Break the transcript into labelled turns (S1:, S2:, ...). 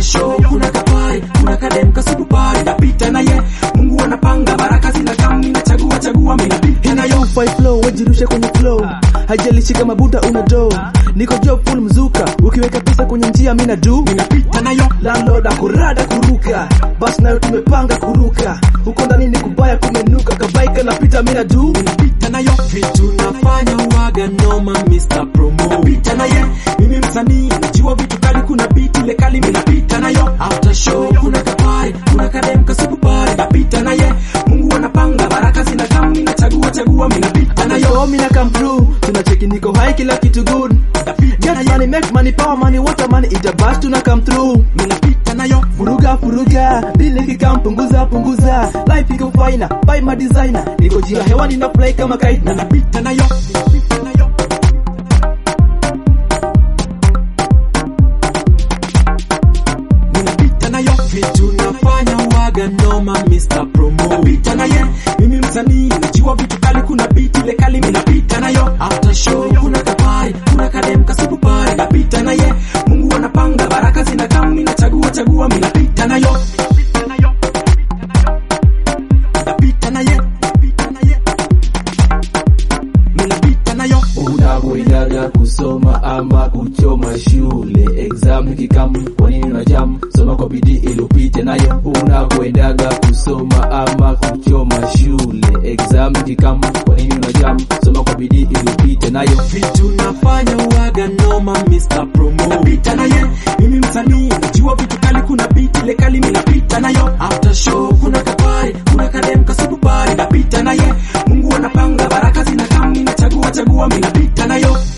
S1: show kuna kapari kuna kadem kasupu pari napita naye Mungu anapanga baraka zinakam ninachagua chagua mimi napita nayo
S2: Fai flow wajirushe kwenye flow haijalishi kama buta una do niko job full mzuka ukiweka pesa kwenye njia mina do
S1: ninapita nayo
S2: landlord akurada kuruka basi nayo tumepanga kuruka huko ndani ni kubaya kumenuka kabaika napita mina do
S1: ninapita nayo vitu nafanya uwaga noma Mr. Promo napita naye mimi msanii najua vitu kali kuna beat ile kali mimi napita nayo after show kuna kapari kuna kadem kasupu pari napita naye Mungu anapanga baraka zinakam ninachagua chagua mimi napita nayo
S2: so mina come through tunacheki niko high kila kitu good get money make money power money water money itabas tuna come through
S1: mimi napita nayo
S2: furuga furuga dili kikam punguza punguza life iko fina buy my designer niko jia hewani na play kama kite na
S1: ninapita nayo ninapita nayo ninapita nayo vitu nafanya uwaga noma Mr. Promo napita naye mimi msanii najua vitu kali kuna beat ile kali mimi napita nayo after show kuna kapari kuna kadem kasupu pari napita naye Mungu anapanga baraka zinakam ninachagua chagua mimi napita nayo napita naye napita naye mimi napita nayo
S2: unakwendaga kusoma ama kuchoma shule exam kikamu kwa nini unajam soma kwa bidii ili upite nayo unakwendaga kusoma ama kuchoma shule exam kikamu kwa nini unajam soma kwa bidii ili upite nayo
S1: vitu nafanya uwaga noma Mr. Promo napita naye mimi msanii najua vitu kali kuna beat ile kali mimi napita nayo after show kuna kapari kuna kadem kasupu pari napita naye Mungu anapanga baraka zinakam ninachagua chagua mimi napita nayo